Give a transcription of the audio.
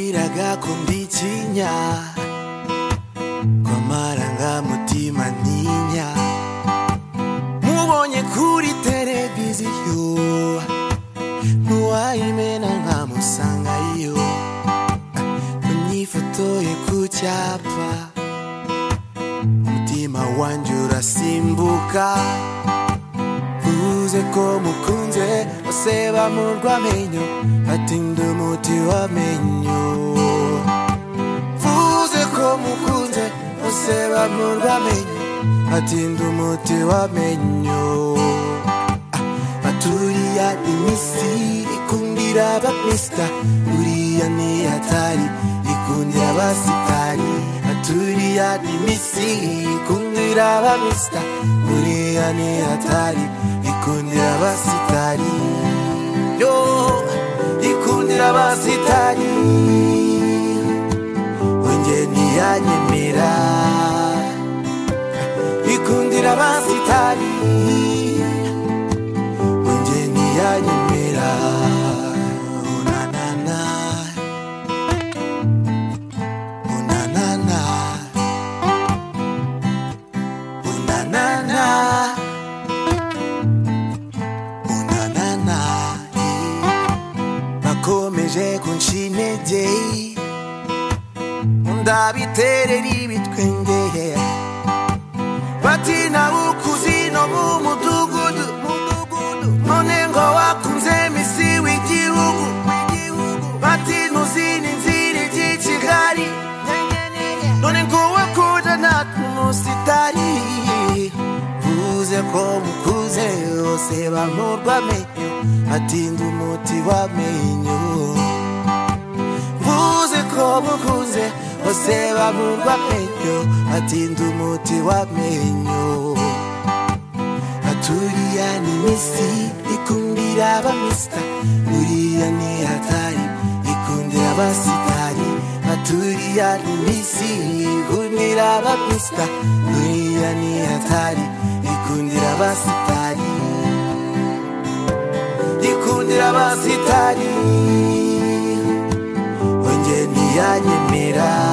Iraga kundicinya kw'amarangamutima ntinya mubonye kuri televiziyo ntiwayimena nkamusangayo unyifotoye ku cyapa umutima wanjye urasimbuka uvuze ko mukunze bose bamurwa amenyo batinda umuti w'amenyo uvuze ko mukunze bose bamurwa amenyo batinda umuti w'amenyo Ah, baturiya iminsi ikundira abakristo uriya ni hatari ikundira abasitari baturiya iminsi ikundira abakristo uriya ni hatari ikundira abasitari yo ikundira abasitari wenge ntiyanyemera ikundira abasitari wenge ntiyanyemera unanana unanana unanana unanana bakomeje kunshintege ndabiterera ibitwenge bati nawe ukuzi no mu mudugudu none ngo wakunze misi w'igihugu bati ntuzi n'inzira ijya i kigali none ngo wakuja natwe umusitari vuze ko mukuze bose bamurwa amenyo batinda umuti w'amenyo mvuze ko mukunze bose bamurwa amenyo batinda umuti w'amenyo baturiya ni misi ikundira abamisita buriya ni hatari ikundira abasitari baturiya ni misi ikundira abamisita buriya ni hatari ikundira abasitari ikundira abasitari wenge ntiyanyemera